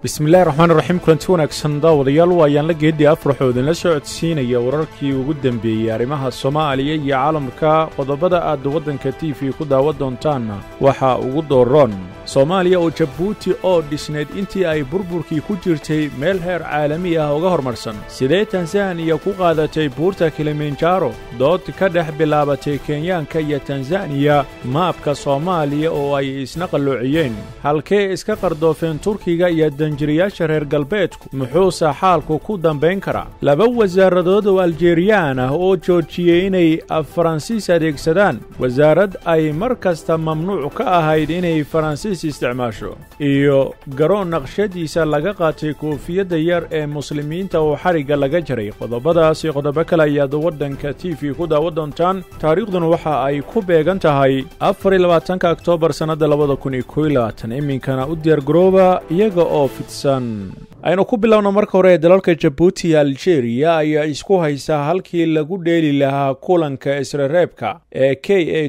bismillahi raxmaan raxiim kulanti wanaagsan daawadayaal waayaan la geedii afraxoo idinla soo codsiinaya wararkii ugu dembeeyey arrimaha soomaaliya iyo caalamka qodobada aad waddanka t v ku daawan doontaanna waxaa ugu dooroon soomaaliya oo jabuuti oo dhisnayd intii ay burburkii ku jirtay meel heer caalami ah uga hormarsan sidee tanzaniya ku qaadatay buurta kilimanjaro dood ka dhex bilaabatay kenyaanka iyo tanzaniya maabka soomaaliya oo ay isna qalloociyeen halkee iska qardoofeen turkiga iyo danjiriyaasha reer galbeedku muxuuse xaalku ku dambayn karaa laba wasaaradood oo aljeriyaan ah oo joojiyey inay faransiis adeegsadaan wasaarad ay mar kasta mamnuuc ka ahayd inay faransiis isticmaasho iyo garoon naqshadiisa laga qaatay koofiyadda yar ee muslimiinta oo xarigga laga jaray qodobadaas iyo qodobo kale ayaad waddanka t v ku daawan doontaan taariikhduna waxa ay ku beegan tahay afar iyo labaatanka oktoobar sannadda labada kun iyo kow iyo labaatan iminkana u diyaargarooba iyaga oo fidsan aynu ku bilowno marka hore dalalka jabuuti iyo aljeeriya ayaa isku haysta halkii lagu dheeli lahaa kulanka isrereebka ee k a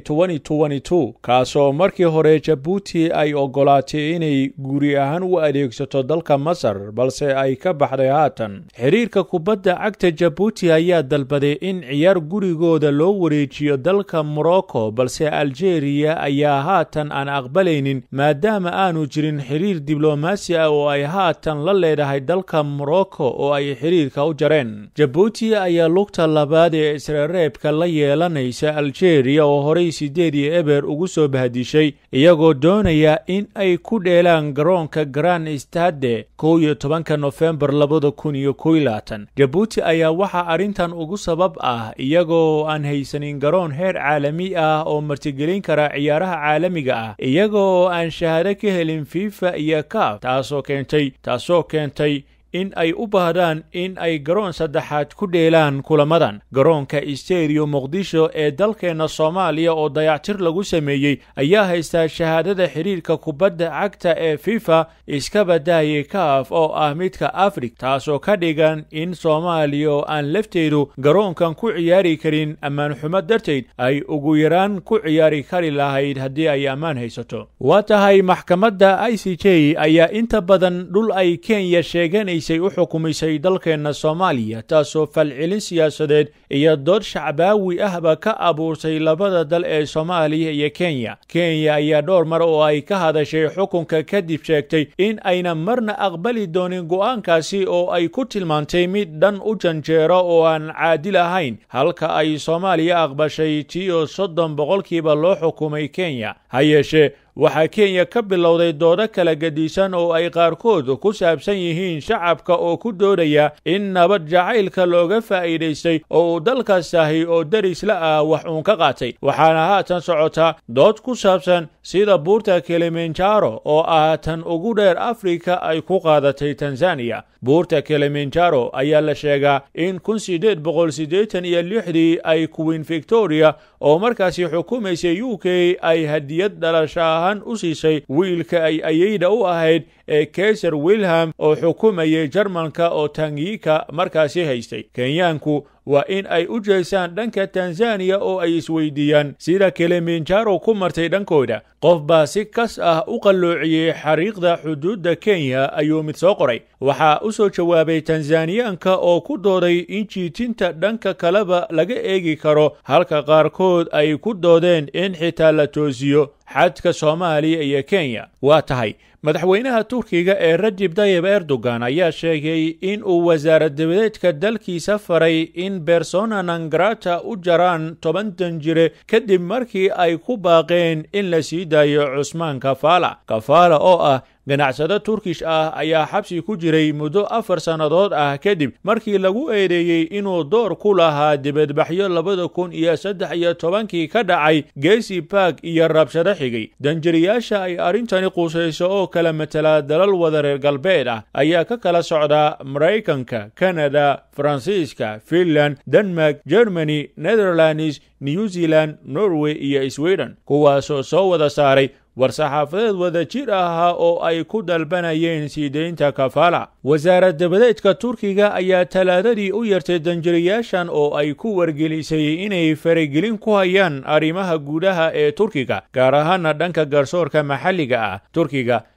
kaasoo markii hore jabuuti ay oggolaatay inay guri ahaan u adeegsato dalka masar balse ay ka baxday haatan xidhiirka kubadda cagta jabuuti ayaa dalbaday in ciyaar gurigooda loo wareejiyo dalka morocco balse aljeeriya ayaa haatan aan aqbalaynin maadaama aanu jirin xidhiir diblomaasi ah oo ay haatan la leedahay dalka morocco oo ay xidhiirka u jareen jabuuti ayaa lugta labaad ee isrereebka la yeelanaysa aljeeriya oo horey siddeed iyo eber ugu soo bahadishay iyagoo doonaya in ay ku dheelaan garoonka grand stade kow iyo tobanka nofembar labada kun iyo kow iyo labaatan jabuuti ayaa waxaa arrintan ugu sabab ah iyagoo aan haysanin garoon heer caalami ah oo martigelin kara ciyaaraha caalamiga ah iyaga oo aan shahaado ka helin fifa iyo kaaf taasoo keentay taasoo keentay in ay u baahdaan in ay garoon saddexaad ku dheelaan kulamadan garoonka steriyo muqdisho ee dalkeenna soomaaliya oo dayactir lagu sameeyey ayaa haystaa shahaadada xidhiirka kubadda cagta ee fifa iska badaayay kaaf oo ah midka afrig taasoo ka dhigan in soomaaliya oo aan lafteedu garoonkan ku ciyaari karin ammaan xumo darteed ay ugu yaraan ku ciyaari kari lahayd haddii ay ammaan haysato waa tahay maxkamadda i c j ayaa inta badan dhul ay kenya sheeganaysa u xukumisay dalkeenna soomaaliya taasoo falcelin siyaasadeed iyo dood shacbaawi ahba ka abuurtay labada dal ee soomaaliya iyo kenya kenya ayaa dhowr mar oo ay ka hadashay xukunka kadib sheegtay in ayna marna aqbali doonin go'aankaasi oo ay ku tilmaantay mid dhan u janjeero oo aan caadil ahayn halka ay soomaaliya aqbashay tiyo soddon boqolkiiba loo xukumay kenya ha yeeshee waxaa kenya ka bilowday doodo kala gedisan oo ay qaarkood ku saabsan yihiin shacabka oo ku doodaya in nabad jacaylka looga faa'iidaystay oo uu dalkaas ahi oo derisla ah wax uun ka qaatay waxaana haatan socotaa dood ku saabsan sida buurta kilimanjaro oo ah tan ugu dheer afrika ay ku qaadatay tanzaniya buurta kilimanjaro ayaa la sheegaa in kun siddeed boqol siddeetan iyo lixdii ay queen victoria oo markaasi xukumaysay u k ay hadiyad dhalasho ahaan u siisay wiilka ay ayeyda u ahayd ee kaiser wilhelm oo xukumayay jarmalka oo tangiyika markaasi haystay kenyaanku waa in ay u jeesaan dhanka tanzaniya oo ay isweydiiyaan sida kilimanjaro ku martay dhankooda qof baa si kas ah u qalloociyey xariiqda xuduudda kenya ayuu mid soo qoray waxaa u soo jawaabay tanzaniyaanka oo ku dooday in jiitinta dhanka kaleba laga eegi karo halka qaarkood ay ku doodeen in xitaa la toosiyo xadka soomaaliya iyo kenya waa tahay madaxweynaha turkiga ee rajib tayib erdogan ayaa sheegay in uu wasaarad dabadeedka dalkiisa faray in bersona nangrata u jaraan toban danjire kadib markii ay ku baaqeen in la sii daayo cusmaan kafaala kafaala oo ah ganacsado turkish ah ayaa xabsi ku jiray muddo afar sannadood ah kadib markii lagu eedeeyey inuu door ku lahaa dibadbaxyo labada kun iyo saddex iyo tobankii ka dhacay geesi bark iyo rabshado xigay danjiriyaasha ay arrintani qusayso oo kala matala dalal wada reer galbeed ah ayaa ka kala socdaa maraykanka kanada faransiiska finland denmark germany netherlands new zealand norway iyo sweden kuwaasoo soo wada saaray war-saxaafadeed wada jir ahaa oo ay ku dalbanayeen sii deynta kafaala wasaarad dabadeedka turkiga ayaa talaadadii u yartay danjiriyaashan oo ay ku wargelisay inay faragelin ku hayaan arrimaha gudaha ee turkiga gaar ahaana dhanka garsoorka maxalliga ah turkiga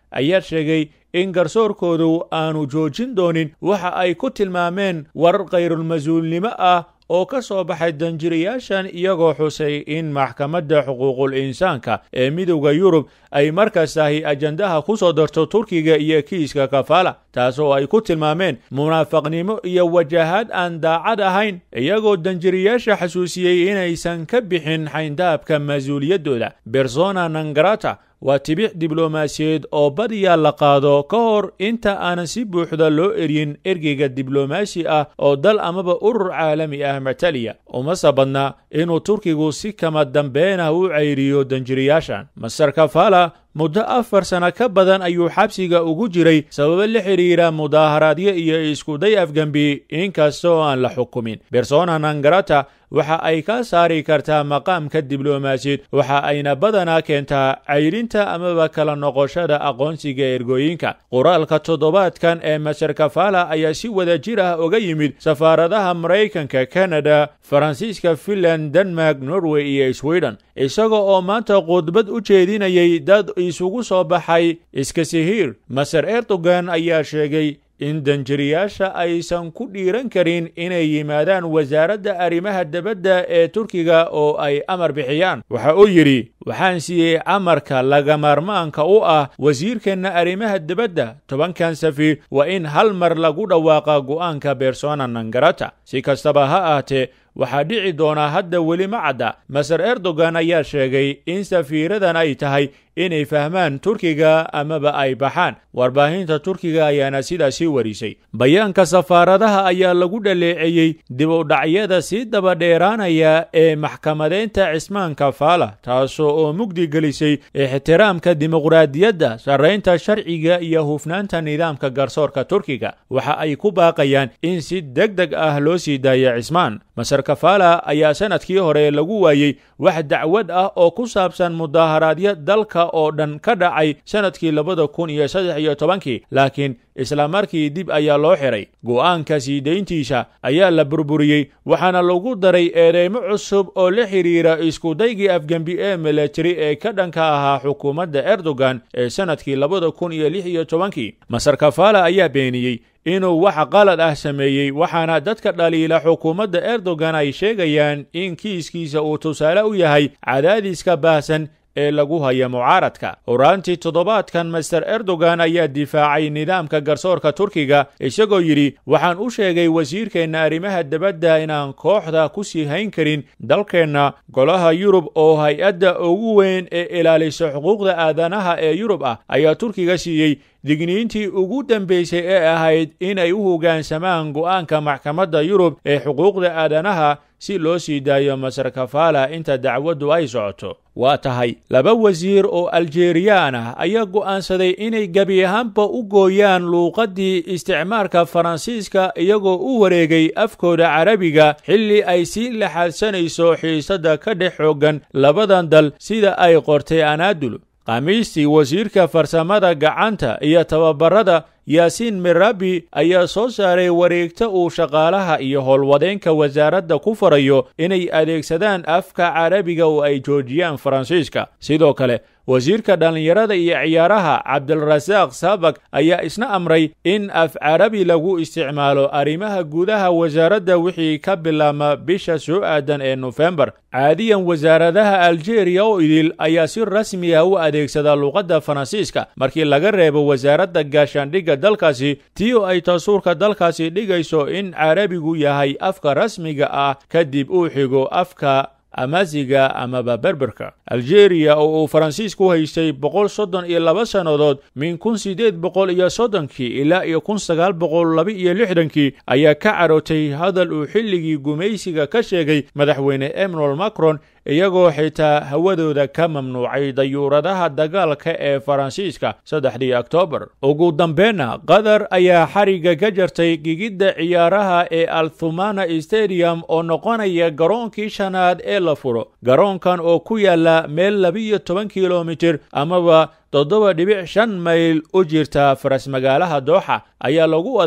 ayaa sheegay in garsoorkoodu aanu joojin doonin waxa ay ku tilmaameen warar kayrulmas-uulnimo ah oo ka soo baxay danjirayaashan iyagoo xusay in maxkamadda xuquuqul insaanka ee midowda yurub ay markastahi ajandaha ku soo darto turkiga iyo kiiska kafaala taasoo ay ku tilmaameen munaafaqnimo iyo wajahaad aan daacad ahayn iyagoo danjirayaasha xasuusiyey inaysan ka bixin xayndaabka mas-uuliyaddooda bersona nangarata waa tibix diblomaasiyeed oo badiyaa la qaado ka hor inta aanan si buuxda loo eryin ergeyga diblomaasi ah oo dal amaba urur caalami ah mataliya umase badna inuu turkigu si kama dambeena u cayriyo danjirayaashan master kafala muddo afar sano ka badan ayuu xabsiga ugu jiray sababo la xidhiira mudaaharaadyo iyo iskuday afgembi inkastoo aan la xukumin bersona nangarata waxa ay ka saari kartaa maqaamka diblomaasiyed waxa ayna badanaa keentaa cayrinta amaba kala noqoshada aqoonsiga ergooyinka qoraalka toddobaadkan ee master kafala ayaa si wada jir ah uga yimid safaaradaha maraykanka kanada faransiiska finland denmark norway iyo sweden isaga oo maanta khudbad u jeedinayay dad isugu soo baxay iskasihiir maser erdogan ayaa sheegay in danjiriyaasha aysan ku dhiiran karin inay yimaadaan wasaaradda arrimaha debadda ee turkiga oo ay amar bixiyaan waxa uu yidhi waxaan siiyey amarka lagamaarmaanka u ah wasiirkeenna arrimaha debadda tobankan safiir waa in hal mar lagu dhawaaqa go'aanka bersona nangarata si kastaba ha ahtee waxaa dhici doonaa hadda weli ma cadda maser erdogan ayaa sheegay in safiiradan ay tahay inay fahmaan turkiga amaba ay baxaan warbaahinta turkiga ayaana sidaasi warisay bayaanka safaaradaha ayaa lagu dhaleeceeyey dib u dhacyada sii dabadheeraanaya ee maxkamadeynta cismaan kafaala taasoo oo mugdi gelisay ixtiraamka dimuqraadiyadda sarraynta sharciga iyo hufnaanta nidaamka garsoorka turkiga waxa ay ku baaqayaan in si deg deg ah loo sii daaya cismaan maser kafala ayaa sanadkii hore lagu waayey wax dacwad ah oo ku saabsan mudaaharaadyo dalka oo dhan ka dhacay sanadkii labada kun iyo saddex iyo tobankii laakiin isla markii dib ayaa loo xiray go'aanka sii dayntiisa ayaa la burburiyey waxaana lagu daray eedeymo cusub oo la xidhiira iskudaygii afgembi ee milatari ee ka dhanka ahaa xukuumadda erdogan ee sanadkii labada kun iyo lix iyo tobankii maser kafala ayaa beeniyey inuu wax qalad ah sameeyey waxaana dadka dhaliila xukuumadda erdogan ay sheegayaan in kiiskiisa uu tusaale u yahay cadaadiska baahsan ee lagu haya mucaaradka horaantii toddobaadkan master erdogan ayaa difaacay nidaamka garsoorka turkiga isagoo yidhi waxaan u sheegay wasiirkeenna arrimaha debadda inaan kooxda ku sii hayn karin dalkeenna golaha yurub oo hay-adda ugu weyn ee ilaalisa xuquuqda aadanaha ee yurub ah ayaa turkiga siiyey digniintii ugu dambaysay ee ahayd inay u hoggaansamaan go'aanka maxkamadda yurub ee xuquuqda aadanaha si loo sii daayo maser kafala inta dacwaddu ay socoto waa tahay laba wasiir oo aljeriyaan ah ayaa go'aansaday inay gebi ahaanba u gooyaan luuqaddii isticmaarka faransiiska iyagoo u wareegay afkooda carabiga xilli ay sii laxaadsanayso xiisadda ka dhex xooggan labadan dal sida ay qortay anaadul khamiistii wasiirka farsamada gacanta iyo tababarada yaasiin mirabi ayaa soo saaray wareegta uu shaqaalaha iyo howlwadeenka wasaaradda ku farayo inay adeegsadaan afka carabiga oo ay joojiyaan faransiiska sidoo kale wasiirka dhallinyarada iyo ciyaaraha cabdilrasaaq saabak ayaa isna amray in af carabi lagu isticmaalo arrimaha gudaha wasaaradda wixii ka bilaabma bisha soo aadan ee nofembar caadiyan wasaaradaha aljeeriya oo idil ayaa si rasmi ah u adeegsada luuqadda faransiiska markii laga reebo wasaaradda gaashaandhigga dalkaasi tii oo ay tasuurka dalkaasi dhigayso in carabigu yahay afka rasmiga ah kadib uu xigo afka amasiga amaba berberka aljeeriya oo uu faransiisku haystay boqol soddon iyo laba sannadood min kun siddeed boqol iyo soddonkii ilaa iyo kun sagaal boqol laba iyo lixdankii ayaa ka carootay hadal uu xilligii gumaysiga ka sheegay madaxweyne emmanuel macron iyagoo xitaa hawadooda ka mamnuucay dayuuradaha dagaalka ee faransiiska saddexdii oktoobar ugu dambeenna qatar ayaa xarigga ka jartay gigidda ciyaaraha ee althumana stadium oo noqonaya garoonkii shanaad ee la furo garoonkan oo ku yaala meel labiiyo toban kilomitir amaba toddoba dhibic shan mayl u jirta faras magaalaha dooxa ayaa lagu wadaa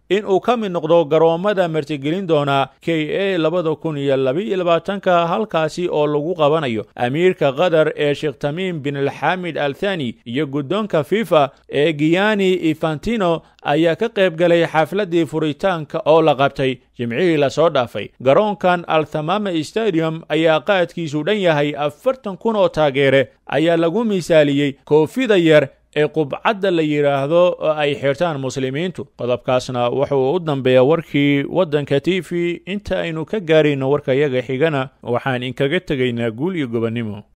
in uu ka mid noqdo garoommada martigelin doona k a labada kun iyo labaiyo labaatanka halkaasi oo lagu qabanayo amiirka qatar ee sheekh tamiim bin alxamid al thani iyo guddoonka fifa ee giyani infantino ayaa ka qayb galay xafladdii furitaanka oo la qabtay jimcihii lasoo dhaafay garoonkan althamama stadium ayaa qaadkiisu dhan yahay afartan kun oo taageere ayaa lagu misaaliyey koofida yar ee qubcadda la yidhaahdo oo ay xirtaan muslimiintu qodobkaasna wuxuu u dambeeya warkii waddanka t v inta aynu ka gaarayno warkayaga xigana waxaan inkaga tegaynaa guul iyo gobonnimo